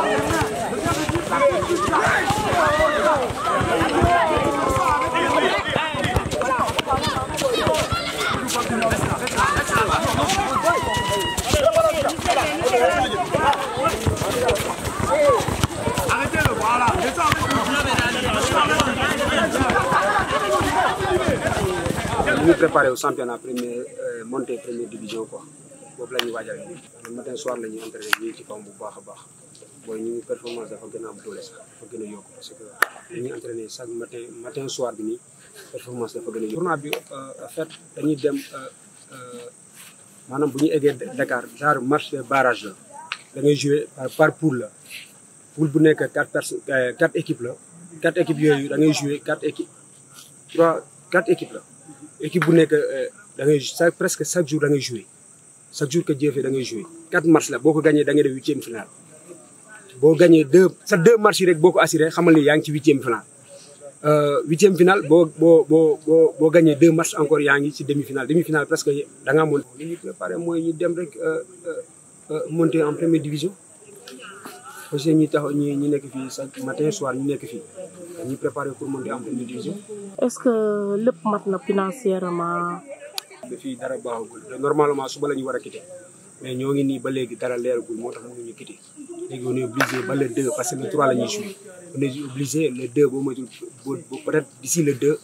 ñu ngi préparé au championnat première montée première division quoi boobu la ñuy waajal le matin soir la ñuy entraîné ñu ngi ci kaw bu baax a baax booy ñu performance dafa gën a am doole sax dafa gën a yokk parce que dañuy entraîné chaque matin matin soir bi nii performance dafa gën a yokk. tournoi bi en fait dañuy dem maanaam bu ñu eggee Dakar genre match de barrage la da ngay joué par par poule la poule bu nekk quatre personnes quatre équipes la quatre équipes yooyu da ngay joué quatre équipes trois quatre équipes la. équipe bu nekk da ngay chaque presque chaque jour da ngay joué chaque jour que jëfee da ngay joué quatre matchs la boo ko gagné da ngay def huitième finale boo gagné deux sa deux matchs yi rek boo ko assuré xamal ni yaa ngi ci huitième finale. huitième finale boo boo boo boo boo gagné deux matchs encore yaa ngi ci demi finale demi finale presque da ngaa mën. li ñuy préparé mooy ñu dem rek monter en première division parce que ñi tax ñi ñi nekk fii chaque matin soir ñu nekk fii dañuy préparé pour monter en première division. est-ce que lépp mat na financièrement. fii dara baaxagul normalement suba la ñu war a quitter mais ñoo ngi nii ba léegi dara leeragul moo tax mënuñu quitter léegi on est obligé ba le 2 parce que le 3 la ñuy joué on est obligé le 2 boo moytul peut-être d'ici le 2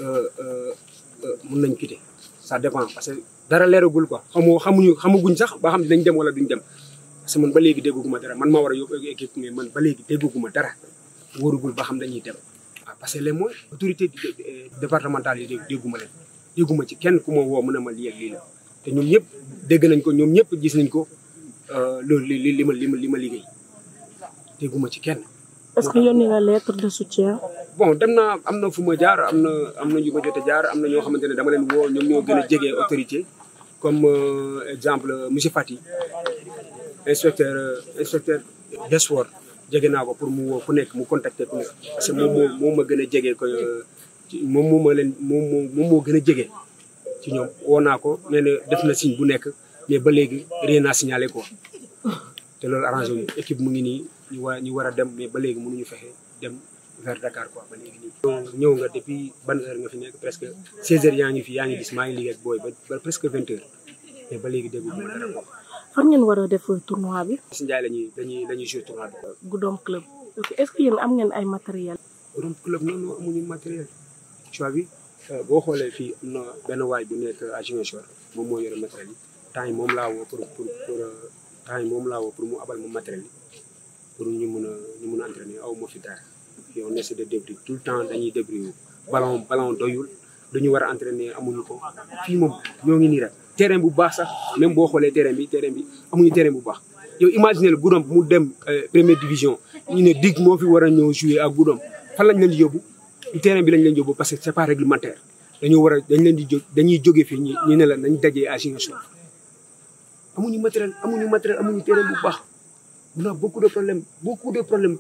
mën nañ quitter ça dépend parce que dara leeragul quoi xamoo xamuñu xamaguñ sax ba xam dinañ dem wala duñ dem parce que man ba léegi dégguguma dara man maa war a yóbbu équipe mais man ba léegi dégguguma dara wóorugul ba xam dañuy dem waaw parce que les moyens autorités départementales yi dégguma leen dégguma ci kenn ku ma woo mën a ma lii ak lii la te ñoom ñëpp dégg nañ ko ñoom ñëpp gis nañ ko loolu li li ma li ma li ma liggéey dégguma ci kenn. est-ce que yónni nga lettre de soutien. bon dem naa am na fu ma jaar am na am na ñu ma jot a jaar am na ñoo xamante ne dama leen woo ñoom ñoo gën a jege autorité comme exemple monsieur Fati inspecteur inspecteur des sports jege naa ko pour mu woo ku nekk mu contacter ku nekk parce que moom moo moo ma gën a jege ko moom moo ma leen moom moo moom moo gën a jege ci ñoom woo naa ko nee na def na signe bu nekk mais ba léegi rien à signaler quoi te loolu arrangé wu équipe mu ngi nii ñu war ñu war a dem mais ba léegi mënuñu fexe dem vers Dakar quoi ba léegi nii. ñëw nga depuis ban heure nga fi nekk presque 16 heures yaa ngi fi yaa ngi gis maa ngi liggéey ak booy ba presque 20 heures mais ba léegi déggu ma dara quoi. fan ngeen war a def tournoi bi. si Ndiaye la ñuy dañuy dañuy jouer tournoi bi. Goudomp club. est-ce que yéen am ngeen ay matériel Goudomp club noonu amuñu matériel. choix bi boo xoolee fii am na benn waay bu nekk à Ziguinchor moom moo yore matériel yi temps yi moom laa woo pour pour pour temps yi moom laa woo pour mu abal ma matériel yi pour ñu mun a ñu mun a entraîner aw ma fi dara fii on essaie de débrouiller tout le temps dañuy débrouiller ballon ballon doyul dañu war a entraîner amuñu ko fii moom ñoo ngi nii rek terrain bu baax sax même boo xoolee terrain bi terrain bi amuñu terrain bu baax yow imaginer le Goudomp mu dem première division ñu ne dig moo fi war a ñëw jouer ak Goudomp fan lañ leen di yóbbu terrain bi lañ leen yóbbu parce que c'est pas réglementaire dañoo war a dañ leen di jóg dañuy jóge fii ñu ñu ne la nañ dajee à Ziguinchor amuñu matériel amuñu matériel amuñu terrain bu baax on a beaucoup de problèmes beaucoup de problèmes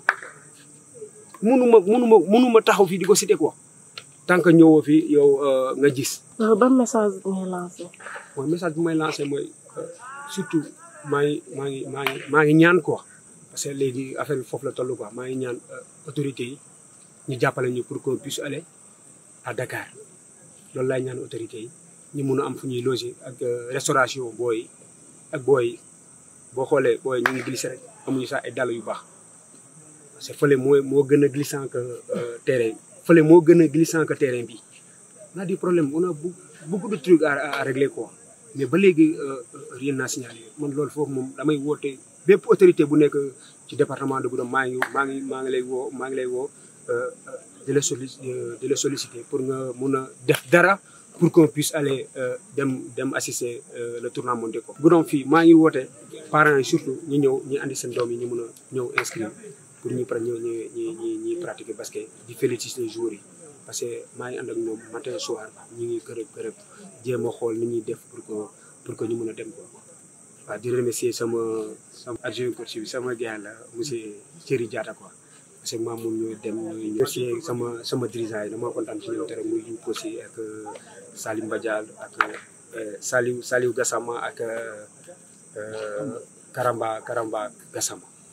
mënuma mënuma mënuma taxaw fii di ko citer quoi tant que ñëwoo fii yow nga gis. ban message ngay lancé. mooy message bu may lancé mooy surtout maa ngi maa ngi maa ngi maa ngi ñaan quoi parce que léegi affaire bi foofu la toll quoi maa ngi ñaan autorités yi. ñu jàppale ñu pour qu'on puisse aller à Dakar loolu laay ñaan autorités yi ñu mun a am fu ñuy loger ak restauration booy ak booy boo xoolee booy ñu ngi glissé rek amuñu sax ay dàll yu baax parce que fële moo moo gën a glissant que terrain fële moo gën a glissant que terrain bi on a des problèmes on a beaucoup de trucs à à régler quoi mais ba léegi rien n'a signalé man loolu foofu moom damay woote bépp autorité bu nekk ci département de Goudomp maa ngi maa ngi maa ngi lay woo maa ngi lay woo de la solli de la solliciter pour nga mun a def dara pour qu'on puisse aller dem dem assister le tournoi mondial ko Goudomp fii maa ngi woote parents yi surtout ñu ñëw ñi andi seen doom yi ñu mun a ñëw inscrire pour ñu pra ñëw ñi ñi ñi ñuy pratiquer basket di féliciter joueurs yi parce que maa ngi ànd ak ñoom matin soir ñu ngi kërëb kërëb jéem a xool ni ñuy def pour que pour que ñu mun a dem ko waaw di remercier sama sama adjoint coach bi sama gars la monsieur Thierry Diatta quoi parce que maam moom ñooy dem ñooy remercier sama sama dirigeant yi dama kontaan ci ñoom tere muy yu aussi ak Salim Badial ak Saliou Saliou Gassama ak Karamba Karamba Gassama